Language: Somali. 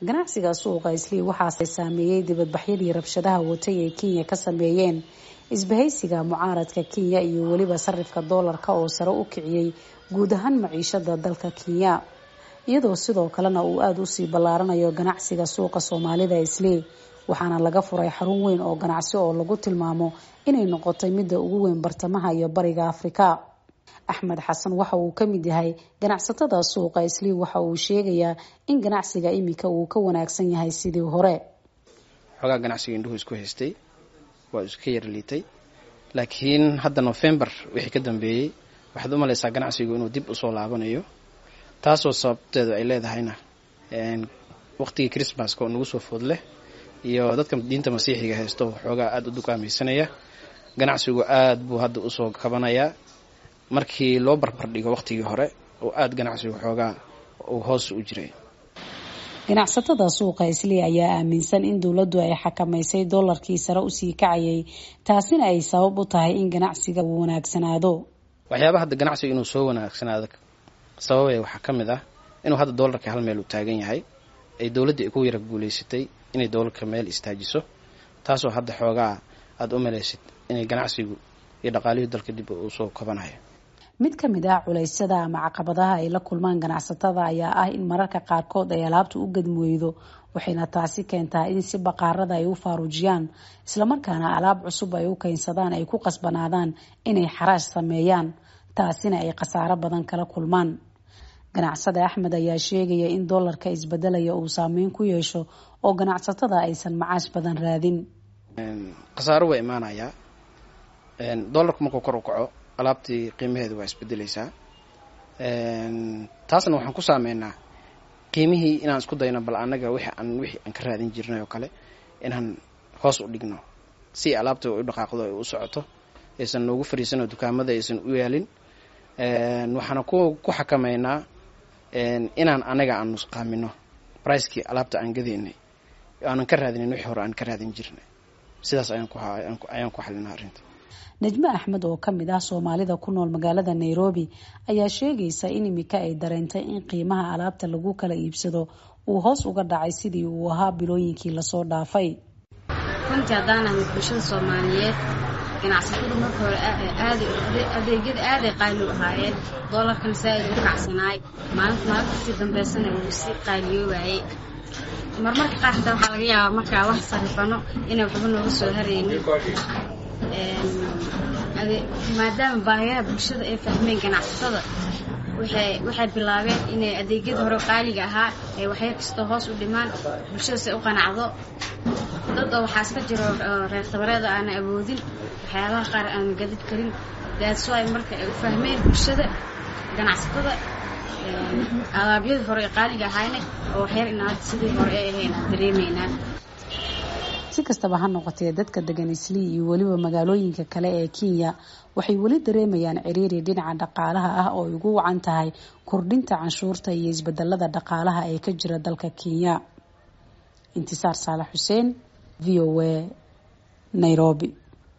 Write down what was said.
ganacsiga suuqa islii waxaase saameeyey dibadbaxyadii rabshadaha watay ee kenya ka sameeyeen isbahaysiga mucaaradka kenya iyo weliba sarifka doolarka oo sare u kiciyey guud ahaan maciishada dalka kenya iyadoo sidoo kalena uu aada usii ballaaranayo ganacsiga suuqa soomaalida islii waxaana laga furay xarun weyn oo ganacsi oo lagu tilmaamo inay noqotay midda ugu weyn bartamaha iyo bariga afrika axmed xasan waxa uu ka mid yahay ganacsatada suuqa islii waxa uu sheegayaa in ganacsiga iminka uu ka wanaagsan yahay sidii hore xoogaa ganacsiga indhuhu isku haystay waa iska yar liitay laakiin hadda novembar wixii ka dambeeyey waxaad u malaysaa ganacsigu inuu dib usoo laabanayo taasoo sababteedu ay leedahayna waqtigii christmaska oo nagu soo food leh iyo dadka diinta masiixiga haysto xoogaa aada u dukaamaysanaya ganacsigu aada buu hadda usoo kabanayaa markii loo barbardhigo waqtigii hore oo aada ganacsigu xoogaa uu hoos u jiray ganacsatada suuqa islii ayaa aaminsan in dowladdu ay xakamaysay doolarkii sare usii kacayay taasina ay sabab u tahay in ganacsiga uu wanaagsanaado waxyaaba hadda ganacsiga inuu soo wanaagsanaado sababay waxaa ka mid ah inuu hadda doolarka hal meel uu taagan yahay ay dowladdii ku yara guulaysatay inay doolarka meel istaajiso taasoo hadda xoogaa aada u malaysid inay ganacsigu iyo dhaqaalihii dalka dib uu soo kabanayo mid ka mid ah culeysyada ama caqabadaha ay la kulmaan ganacsatada ayaa ah in mararka qaarkood ay alaabta u gadmweydo waxayna taasi keentaa in si baqaarada ay u faaruujiyaan islamarkaana alaab cusub ay u keensadaan ay ku qasbanaadaan inay xaraash sameeyaan taasina ay khasaaro badan kala kulmaan ganacsada axmed ayaa sheegaya in doolarka isbedelaya uu saameyn ku yeesho oo ganacsatada aysan macaash badan raadin khasaaro waa imaanayaa doolarku markuu kor u kaco alaabtii qiimaheedu waa isbedeleysaa taasna waxaan ku saameynaa qiimihii inaan isku dayno bal annaga wixi aan wixii aan ka raadin jirnay oo kale inaan hoos u dhigno si alaabta u dhaqaaqdo ay u socoto aysan noogu fariisanoo dukaamada aysan u yaalin waxaana ku ku xakameynaa inaan anaga aan nusqaamino bricekii alaabta aan gadaynay aanan ka raadinin wixii hore aan ka raadin jirnay sidaas ayaan ku xalinaa arrinta najmo axmed oo kamid ah soomaalida ku nool magaalada nairobi ayaa sheegaysa in imika ay dareentay in qiimaha alaabta lagu kala iibsado uu hoos uga dhacay sidii uu ahaa bilooyinkii lasoo dhaafay runtii haddaan ahay bulshada soomaaliyeed ganacsatadu marka hore adeegyada aaday qaali u ahaayeen doolarkana saa-id u kacsanaay maalinta maalinta sii dambeysana uu sii qaaliyoobayay marmarka qaar hataa waxaa laga yaabaa markaa wax sarifano inay waxba nooga soo haraynin maadaama baahiyaha bulshada ay fahmeen ganacsatada waxay bilaabeen inay adeegyada hore qaaliga ahaa ay waxyar kastoo hoos u dhimaan bulshadase u qanacdo dad oo waxaa iska jiro reer tabareeda aana awoodin waxyaabaha qaar aana gadid karin daadso ay marka ay u fahmeen bulshada ganacsatada alaabyadii hore ee qaaliga ahayna oo waxyar inaad sidii hore ay ahayn aan dareemaynaa si kastaba ha noqotee dadka degan islii iyo weliba magaalooyinka kale ee kenya waxay weli dareemayaan ciriiri dhinaca dhaqaalaha ah oo ay ugu wacan tahay kordhinta canshuurta iyo isbedelada dhaqaalaha ee ka jira dalka kenya intisaar saalax xuseen v o a nairobi